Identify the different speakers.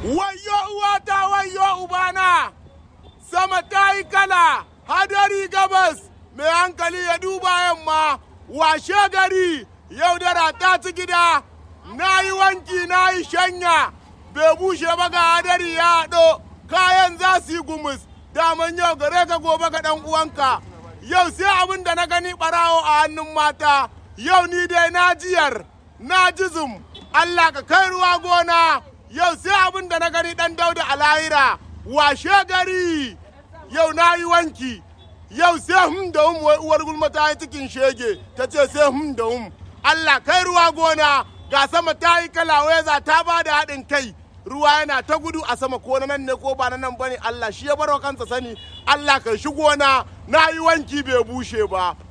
Speaker 1: wayo uwata wayo ubana sama ta yi kala hadari gabas mai hankali ya duba yamma washe gari yau dara ta ci gida na yi wanki na yi shanya bai bushe ba ga hadari ya haɗo kayan za su yi gumus daman yau gare ka gobe ga ɗan uwanka yau sai abin da na gani ɓarawo a hannun mata yau ni dai na jiyar na jizum Allah ka kai ruwa gona yau sai abin da na gani ɗan dauda a lahira washe gari yau na yi wanki yau sai hum da hum wai uwar gulma ta yi cikin shege ta ce sai hum da hum Allah kai ruwa gona ga sama ta yi kala weza ta ba da haɗin kai ruwa yana ta gudu a sama ko na nan ne ko ba na nan bane Allah shi ya barwa kansa sani Allah kai shi gona na yi wanki bai bushe ba